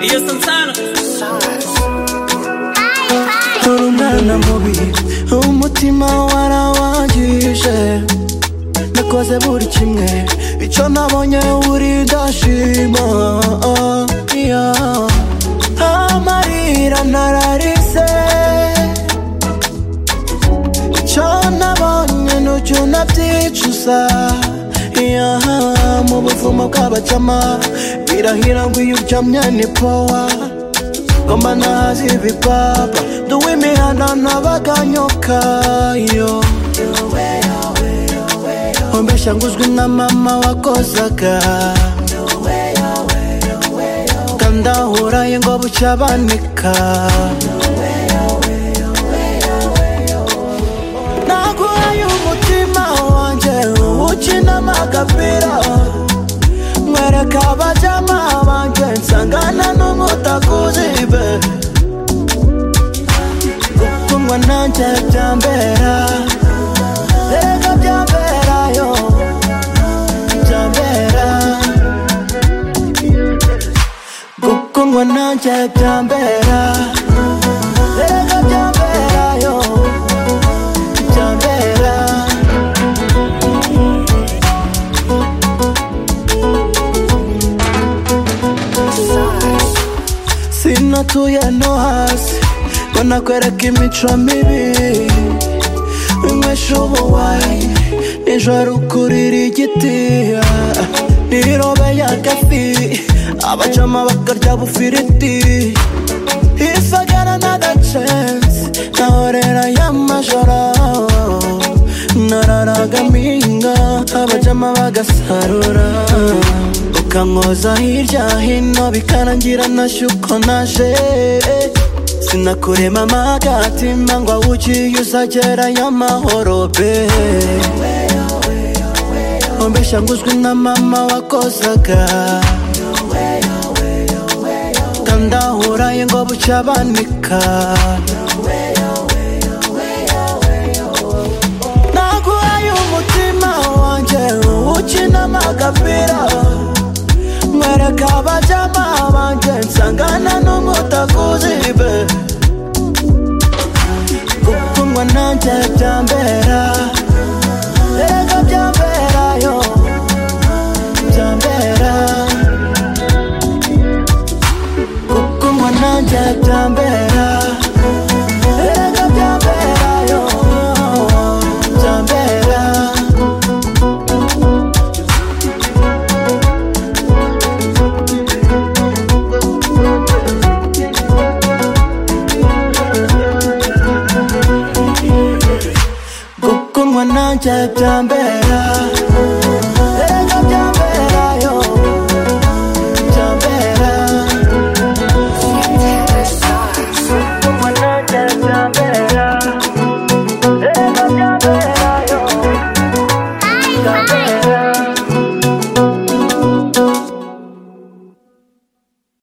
Ellos son sanos. Uri umwana mubi umutima warawangije nakoze buri kimwe icyo nabonye uri ndashima yeah. amarira nararize icyo nabonye nucyo nabyicuza yeah. mu buvumo bw'abacama birahira ngo iyo uryamye ni powa ngomba nazi ibipapa duwe imihanda ntabaganyokayo ombesha nguzwi na mama wakozaga kandahuraye ngo bucyabanika naguhaye umutima wanjye ukinamo agapira mwereka abajama banjye nsangana n'umutakuzibe gukumwa nanjye byambera erega byamberayo byambera gukumwa nanjye byambera erega byamberayo byambera sinatuye no hasi ngo nakwereka imico mibi inywesha ubuwayi nijoro ukurira igiti nirobe y'agafi abacama bakarya bufiriti isagara n'agacensi nahorera y'amajoro nararagaminga abajama bagasarura ukankoza hirya hino bikarangira nashye uko naje sinakurema amagatima ngo awugiye uzagerayo amahoro be ombesha nguzwi na mama wakozaga kandahuraye ngo bucyabanika naguhaye umutima wanjye ukinamo agapira mwereka abajama banjye nsangana n'umutakuzibe gukundwa nanjye byambera erega byamberayo byambera gukundwa nanjye byambera erega byamberayo byambera gukundwa nanjye byambera